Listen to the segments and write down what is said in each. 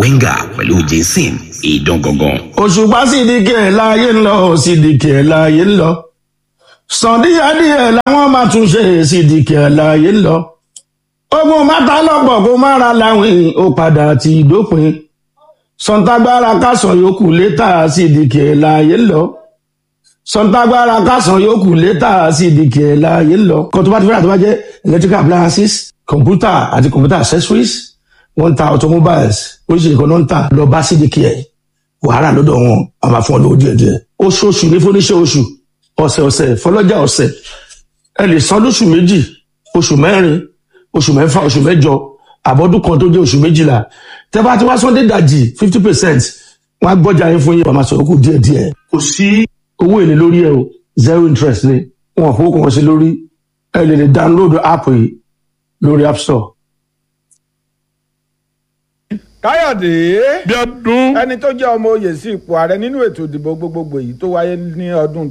Wenger pẹ̀lú Jason ìdán gangan. òṣùpá sídìkì ẹ̀ láàyè ń lọ sídìkì ẹ̀ láàyè ń lọ sàndíyàdíyẹ làwọn máa tún ṣe sídìkì ẹ̀ láàyè ń lọ ogun mátà lọ́pọ̀ kó má ra láwìn ó padà ti dópin sọ̀ǹtàgbára kásán yòókù létà sídìkì ẹ̀ láàyè ń lọ sọ̀ǹtàgbára kásán yòókù létà sídìkì ẹ̀ láàyè ń lọ kó tó bá ti fẹ́ràn tó bá jẹ́ electrical appliances computer àti computer accessories wọ́n ń ta automobiles oríṣiríṣi kan náà ń tà lọ bá sídìkì ẹ̀ wàhálà lọ́dọ̀ wọn a máa fún ọ lówó díẹ̀ díẹ̀ oṣooṣù ní fúnníṣẹ́ oṣù ọ̀sẹ̀ ọ̀sẹ̀ fọlọ́jà ọ̀sẹ̀ ẹ lè san lóṣù méjì oṣù mẹ́rin oṣù mẹ́fà oṣù mẹ́jọ àbọ̀dún kan tó jẹ́ oṣù méjìlá tẹ́ bá ti wá sọ́ndé dàjì fifty percent wọ́n á gbọ́jà yín fún yín wọ́n máa sọ̀rọ̀ kù díẹ̀ díẹ̀ kò sí owó èlé lórí ẹ o zero interest ni wọn ò fowó kan sí lórí ẹ lè lè download app yìí lórí app store. káyọ̀dé bí ọdún ẹni tó jẹ́ ọmọ oyè sí ipò ààrẹ nínú ètò ìdìbò gbogbogbò èyí tó wáyé ní ọdún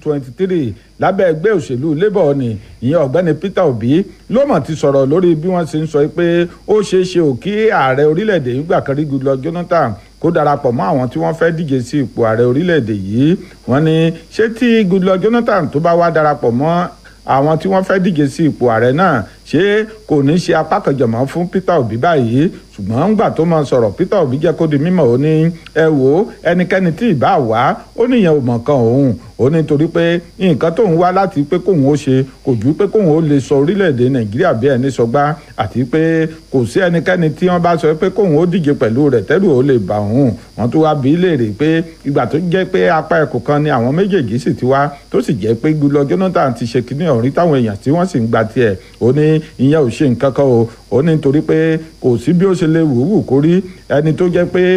2023 lábẹ́ ẹgbẹ́ òṣèlú labour ni ìyẹn ọ̀gbẹ́ni peter obi ló mọ̀ ti sọ̀rọ̀ lórí bí wọ́n ṣe ń sọ pé ó ṣeé ṣe ò kí ààrẹ orílẹ̀-èdè yìí gbà kan rí goodluck jonathan kó darapọ̀ mọ́ àwọn tí wọ́n fẹ́ díje sí ipò ààrẹ orílẹ̀-èdè yìí wọ́n ní ṣé tí goodluck jonathan tó bá wá darapọ̀ mọ́ àwọn tí wọ́n fẹ́ díje sí ipò ààrẹ náà ṣé kò ní ṣe apá kan jọ̀mọ́ fún peter obi báyìí ṣùgbọ́n ńgbà tó máa sọ̀rọ̀ peter obi jẹ́ kó di mímọ̀ ó ní ẹ wò ó ẹnikẹ́ni tí ì bá wá ó níyẹn ò mọ̀ kan òun ó ní torí pé nǹkan tóun wá láti pé kóun ó ṣe kò ju pé kóun ó lè sọ orílẹ̀-èdè nàìjíríà bí ẹni sọgbá àti pé kò sí ẹnikẹ́ni tí wọ́n bá sọ pé kóun ó díje pẹ̀lú rẹ̀ tẹ́rù ó lè bà òun wọ́n tó wá bí léèrè pé ìgbà tó jẹ́ pé apá ẹ̀kọ́ kan ni àwọn méjèèjì sì ti wá tó sì jẹ́ pé gbúlọ jonathan ti ṣe kíní ọ̀rí táwọn èèyàn tí wọ́n sì ń gba tiẹ̀ ó ní ìyẹn ò ṣe nǹkan kan o ó ní torí pé kò sí bí ó ṣe lè wùwù kó rí ẹni tó jẹ́ pé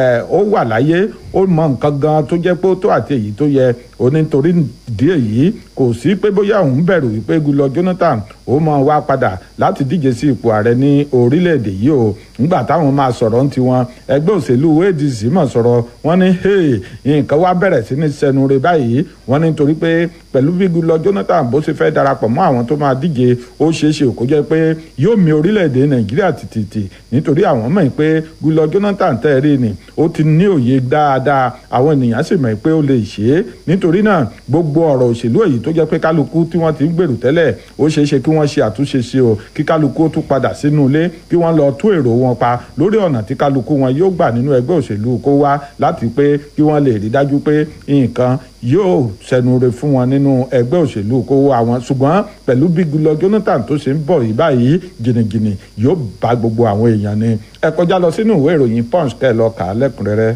ó wà láyé ó mọ nǹkan gan tó jẹ́ pé ó tó àti èyí tó yẹ ó ní torí díẹ̀ yìí kò sí pé bóyá òun bẹ̀rù wípé gulọ jonathan ó máa wá padà láti díje sí ipò ààrẹ ní orílẹ̀-èdè yìí o nígbà táwọn máa sọ̀rọ̀ ń tiwọn ẹgbẹ́ òṣèlú adc mọ̀ sọ̀rọ̀ wọ́n ní nǹkan wá bẹ̀rẹ̀ sí ní sẹnu re báyìí wọ́n ní torí pé pẹ̀lú bí gulọ jonathan bó ṣe fẹ́ darapọ̀ mọ́ àwọn tó máa díje ó ṣeé ṣe kó jẹ́ pé yóò mi orílẹ̀-èdè nàìjíríà tìtìtì nítorí àwọn mọ̀ pé gulọ jonathan tẹ́ rí ni ó ti ní òye dáadáa àwọn ènìyàn sì mọ̀ pé ó lè ṣe é nítorí náà gbogbo ọ̀rọ̀ òṣèlú èyí tó jẹ́ pé kálukú tí wọ́n ti ń gbèrú tẹ́lẹ̀ ó ṣeé ṣe kí wọ́n ṣe àtúnṣe sí o kí kálukú ó tún padà sínú ilé kí wọ́n lọ tú èrò wọn pa lórí ọ̀nà tí kálukú wọn yóò gbà nínú ẹgbẹ́ òṣèlú kó wá láti pé kí wọ́n lè rí dájú pé nǹkan yóò sẹnure fún wọn nínú ẹgbẹ́ òṣèlú kó wá wọn ṣùgbọ́n pẹ̀lú bí gulọ jonathan tó ṣe ń bọ̀ yìí báyìí jìnnìjìnnì yóò bá gbogbo àwọn èèyàn ni ẹ kọjá lọ sínú ìwé ìròyìn punch kẹ́ ẹ lọ kà á lẹ́kùnrẹ́rẹ́.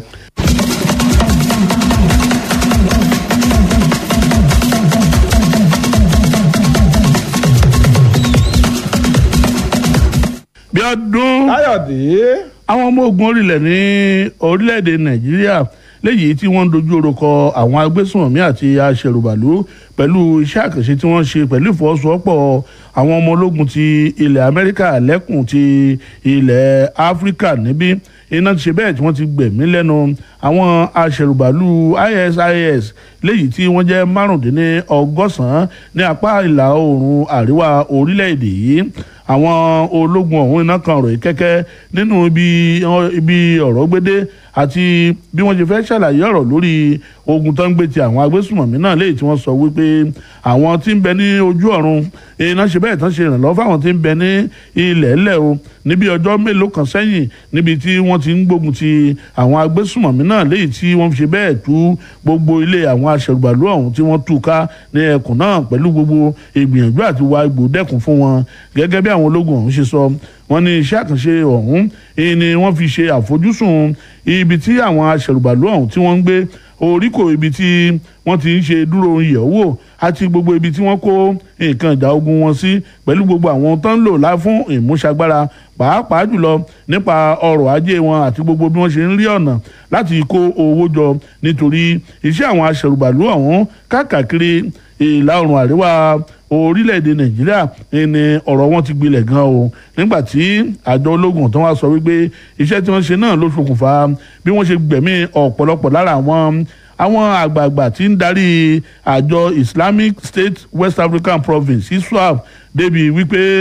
bí ọdún káyọ̀dé àwọn ọmọ ogun orílẹ̀ ní orílẹ̀-èdè nàìjíríà léyìí tí wọ́n ń dojú orúkọ àwọn agbésùnmọ̀mí àti aṣèrùbàlú pẹ̀lú iṣẹ́ àkànṣe tí wọ́n ṣe pẹ̀lú ìfọwọ́sowọ́pọ̀ àwọn ọmọ ológun ti ilẹ̀ amẹ́ríkà lẹ́kùn ti ilẹ̀ áfíríkà níbí iná ti ṣe bẹ́ẹ̀ tí wọ́n ti gbẹ̀mí lẹ́nu àwọn aṣèrùbàlú isis léyìí tí wọ́n jẹ́ márùndínlọ́gọ́sàn-án ní apá ìlà oòrùn àríwá orílẹ̀-èdè yìí àwọn ológun ọ̀hún iná kan ròyìn kẹ́kẹ́ nínú ibi ọ̀rọ̀ gbédé àti bí wọ́n ṣe fẹ́ ṣàlàyé ọ̀rọ̀ lórí ogun tó ń gbé ti àwọn agbésùmọ̀mí náà léyìí tí wọ́n sọ wípé àwọn tí ń bẹ ní ojú ọ̀run iná ṣe bẹ́ẹ̀ tán ṣe ìrànlọ́wọ́ fáwọn tí ń bẹ ní ilẹ̀ ẹlẹ́ o níbi ọjọ́ mélòó kan sẹ́yìn níbi tí wọ́n ti ń gbógun ti àwọn agbésùmọ̀mí náà léyìí tí wọ́n fi ṣe bẹ́ẹ̀ tú gbogbo ilé àwọn aṣẹ̀rùbàlú ọ̀hún tí wọ́n tú ká ní ẹkùn náà pẹ̀lú gbogbo ìgbìyànjú àti wa igbó dẹ́kun fún wọn gẹ́gẹ́ bí àwọn ológun ọ̀hún ṣe sọ wọ́n ní iṣẹ́ àkànṣe ọ̀hún ni wọ́n fi ṣe àfojúsùn ibi tí àwọn aṣẹ̀rùbàlú ọ̀hún tí wọ́n ń gbé oríkò ibi tí wọ́n ti ń ṣe dúró ìyẹ̀wò àti gbogbo ibi tí wọ́n kó nǹkan ìjà ogun wọn sí pẹ̀lú gbogbo àwọn tó ń lò lá fún ìmúṣagbára pàápàá jùlọ nípa ọrọ̀ ajé wọn àti gbogbo bí wọ́n ṣe ń rí ọ̀nà láti kó owó jọ nítorí iṣẹ́ àwọn aṣẹ̀rùbàlú ọ̀hún káàkiri ìlà oòrùn àríwá orílẹ̀-èdè nàìjíríà ni ọ̀rọ̀ wọn ti gbilẹ̀ gan o nígbà tí àjọ ológun tó wá sọ wípé iṣẹ́ tí wọ́n ṣe náà ló ṣokùnfà bí wọ́n ṣe gbẹ̀mí ọ̀pọ̀lọpọ̀ lára àwọn àwọn àgbààgbà tí ń darí àjọ islamic state west african province iswap débi wípé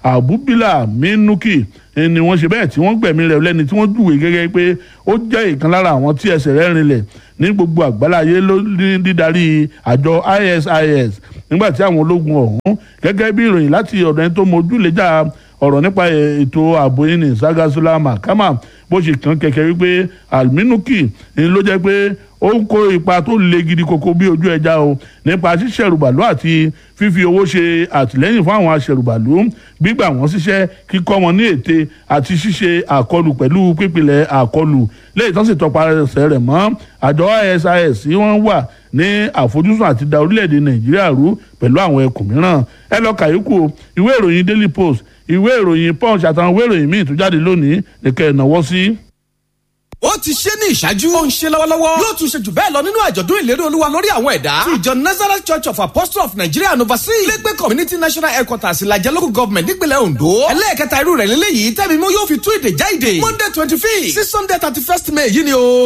abubila minuki ni wọ́n ṣe bẹ́ẹ̀ tí wọ́n gbẹ̀mí rẹ̀ lẹ́ni tí wọ́n júwèé gẹ́gẹ́ pé ó jẹ́ ìkan lára àwọn tí ẹsẹ̀ rẹ̀ rinlẹ̀ ní gbogbo àgbáláyé ló ní dídarí àjọ ISIS nígbà tí àwọn ológun ọ̀hún gẹ́gẹ́ bí ìròyìn láti ọ̀dọ̀ ẹni tó mójúlẹ́jà ọ̀rọ̀ nípa ètò ààbò yìí ní sagasula mahama bó ṣe kàn kẹ̀kẹ́ wípé alminuki ni ló jẹ́ pé ó ń kó ipa tó le gidi koko bí ojú ẹja o nípa ṣíṣẹ̀rùbàlú àti fífi owó ṣe àtìlẹ́yìn fún àwọn aṣẹ̀rùbàlú gbígbà wọ́n síṣẹ́ kíkọ́ wọn ní ète àti ṣíṣe àkọlù pẹ̀lú pípìlẹ̀ àkọlù lẹ́yìn tó sì tọpasẹ̀ rẹ̀ mọ́ àjọ ISIS tí wọ́n wà ní àfojúsùn àti da orílẹ̀-èdè Nàìjíríà rú pẹ̀lú àwọn ẹkùn mìíràn ẹ lọ kàyékù ìwé ìròyìn Daily Post ìwé ìròyìn Punch àtàwọn ìwé ìròyìn míì tó jáde lónìí nìkẹ́ ìnáwó sí ó ti ṣe ní ìṣáájú. ó ń ṣe lọ́wọ́lọ́wọ́. yóò tún ṣe jù bẹ́ẹ̀ lọ nínú àjọ̀dún ìlérí olúwa lórí àwọn ẹ̀dá. ti ìjọ nazareth church of apostles of nigeria and overseas. lẹ́gbẹ́ community national headquarters ìlàjẹ local government nípìnlẹ̀ ondo. ẹlẹ́ẹ̀kẹta irú rẹ̀ lélẹ́yìí tẹ́mi mú yóò fi tú ìdè já ìdè. monday twenty fifth sí sunday thirty first may yìí ni o.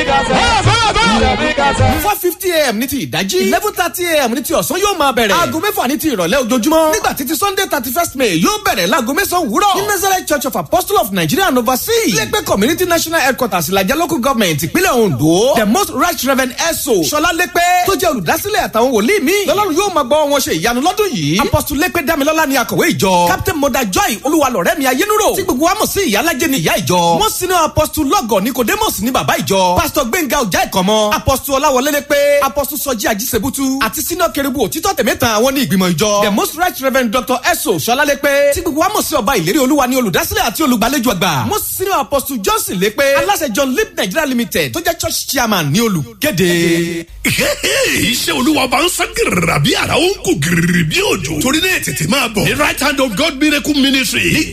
four fifty am ní ti ìdájí. eleven thirty am ní ti ọ̀sán yóò máa bẹ̀rẹ̀. aago mẹ́fà ní ti ìrọ̀lẹ́ ojoojúmọ́. nígbà títí sunday thirty first may yóò bẹ̀rẹ̀ láago mẹ́sàn-án wúrọ̀. ní nazareth church of apostles of nigeria and overseas. lẹ́gbẹ́ community national headquarters ìlàjẹ local government gọọmenti ìpínlẹ̀ ondo the most right reverend eso sọlá lẹ́pẹ́ tó jẹ́ olùdásílẹ̀ àtàwọn wòlíì mi lọ́lọ́run yóò máa gbọ́ wọn ṣe ìyanu lọ́dún yìí apostle lẹ́pẹ́ damilọ́lá ni akọ̀wé ìjọ captain moda joy olúwalọ̀rẹ́ mi ayélujára tí gbogbo wa mọ̀ sí ìyálàjẹ́ ni ìyá ìjọ wọ́n sinú apostle lọ́gọ̀ nicodemus ní bàbá ìjọ pastor gbẹ̀ngà ọjà ìkọ̀mọ́ apostle ọláwọlé lẹ́pẹ́ apostle sọjí ajísebútú àti sínú kẹrìbù òtítọ́ tẹ̀mẹ́ta àwọn ní ìgbìmọ̀ ìjọ the most right reverend dr eso sọlá lẹ́pẹ́ tí gbogbo wa mọ̀ sí ọba ìlérí olúwa ni olùdásílẹ̀ àti olùgbàlejò àgbà wọ́n sinú apostle johnson lẹ́pẹ́ aláṣẹ john lip nigeria limited tó jẹ́ church chairman ní olùkéde. iṣẹ́ olúwa bá ń sán gírìrì bí ara ó ń kú gírìrì bí òjò torí náà tètè máa bọ̀ ní right hand of God miracle ministry ní